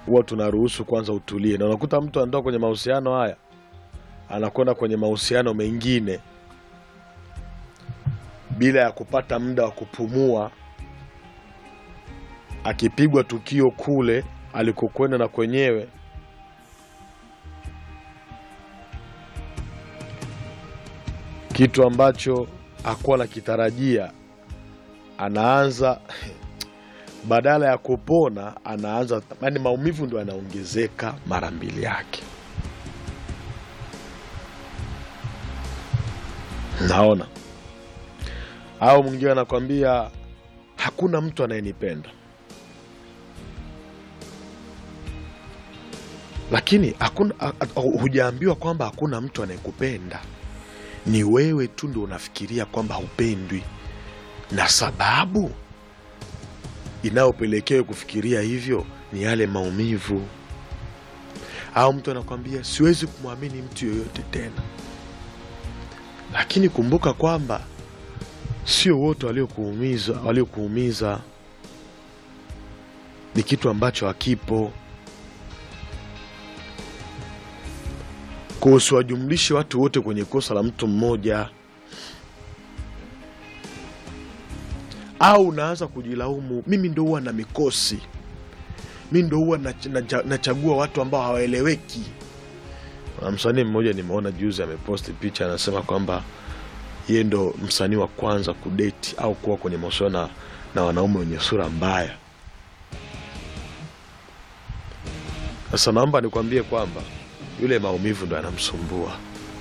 huwa tunaruhusu kwanza utulie, na unakuta mtu anatoka kwenye mahusiano haya anakwenda kwenye mahusiano mengine bila ya kupata muda wa kupumua, akipigwa tukio kule alikokwenda na kwenyewe kitu ambacho hakuwa nakitarajia, anaanza badala ya kupona anaanza, yani maumivu ndo yanaongezeka mara mbili yake. Naona au mwingine anakwambia hakuna mtu anayenipenda, lakini hakuna, ha- ha- hujaambiwa kwamba hakuna mtu anayekupenda. Ni wewe tu ndo unafikiria kwamba hupendwi, na sababu inayopelekea kufikiria hivyo ni yale maumivu. Au mtu anakwambia siwezi kumwamini mtu yoyote tena, lakini kumbuka kwamba sio wote waliokuumiza waliokuumiza, ni kitu ambacho hakipo. Kwa usiwajumlishe watu wote kwenye kosa la mtu mmoja, au unaanza kujilaumu, mimi ndo huwa na mikosi, mi ndo huwa nach- nacha- nachagua watu ambao hawaeleweki. Kuna msanii mmoja nimeona juzi ameposti picha, anasema kwamba yeye ndo msanii wa kwanza kudeti au kuwa kwenye mahusiano na, na wanaume wenye sura mbaya. Sasa naomba nikwambie kwamba yule maumivu ndo yanamsumbua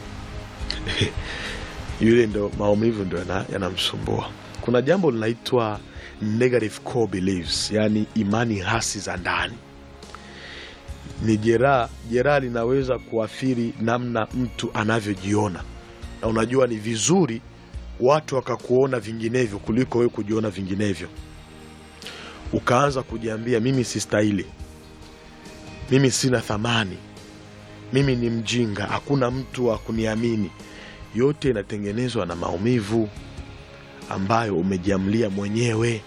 yule ndo maumivu ndo yana- yanamsumbua. Kuna jambo linaitwa negative core beliefs, yaani imani hasi za ndani. Ni jeraha, jeraha linaweza kuathiri namna mtu anavyojiona, na unajua ni vizuri watu wakakuona vinginevyo kuliko wewe kujiona vinginevyo. Ukaanza kujiambia mimi sistahili, mimi sina thamani, mimi ni mjinga, hakuna mtu wa kuniamini. Yote inatengenezwa na maumivu ambayo umejiamlia mwenyewe,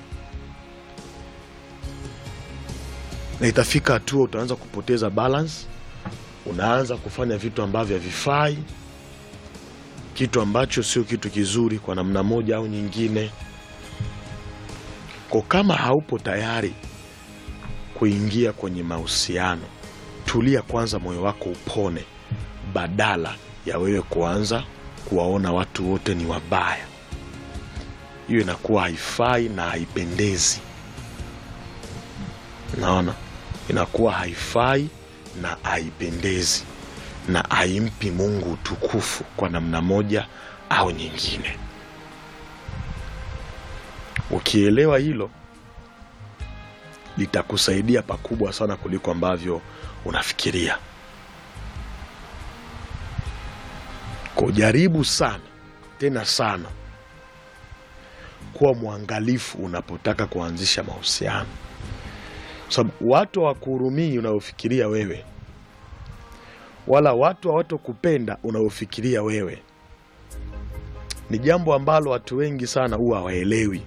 na itafika hatua utaanza kupoteza balance, unaanza kufanya vitu ambavyo havifai, kitu ambacho sio kitu kizuri kwa namna moja au nyingine. Kwa kama haupo tayari kuingia kwenye mahusiano, tulia kwanza, moyo wako upone, badala ya wewe kuanza kuwaona watu wote ni wabaya. Hiyo inakuwa haifai na haipendezi. Naona inakuwa haifai na haipendezi na haimpi Mungu utukufu kwa namna moja au nyingine. Ukielewa hilo, litakusaidia pakubwa sana kuliko ambavyo unafikiria. Kujaribu sana tena sana kuwa mwangalifu unapotaka kuanzisha mahusiano, kwa sababu watu hawakuhurumii unayofikiria wewe, wala watu hawatokupenda unayofikiria wewe. Ni jambo ambalo watu wengi sana huwa hawaelewi.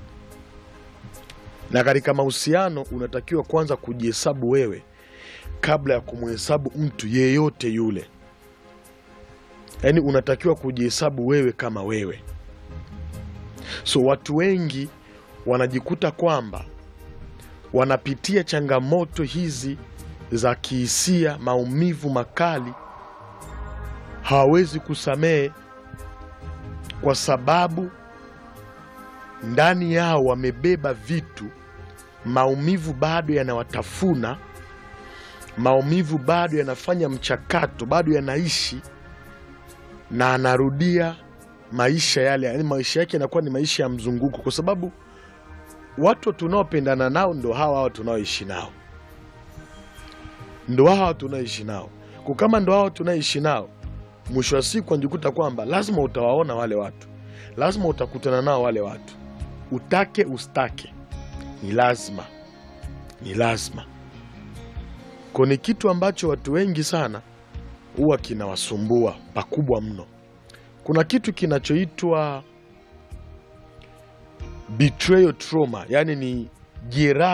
Na katika mahusiano unatakiwa kwanza kujihesabu wewe kabla ya kumhesabu mtu yeyote yule. Yaani unatakiwa kujihesabu wewe kama wewe. So watu wengi wanajikuta kwamba wanapitia changamoto hizi za kihisia, maumivu makali, hawawezi kusamehe kwa sababu ndani yao wamebeba vitu, maumivu bado yanawatafuna, maumivu bado yanafanya mchakato, bado yanaishi na anarudia maisha yale, yani maisha yake yanakuwa ni maisha ya mzunguko, kwa sababu watu tunaopendana nao ndo hawa hawa tunaoishi nao, ndo hawa tunaoishi nao. Kwa kama ndo hawa tunaoishi nao, mwisho wa siku anajikuta kwamba lazima utawaona wale watu, lazima utakutana nao wale watu, utake ustake, ni lazima, ni lazima. Kwa ni kitu ambacho watu wengi sana huwa kinawasumbua pakubwa mno. Kuna kitu kinachoitwa betrayal trauma, yani ni jeraha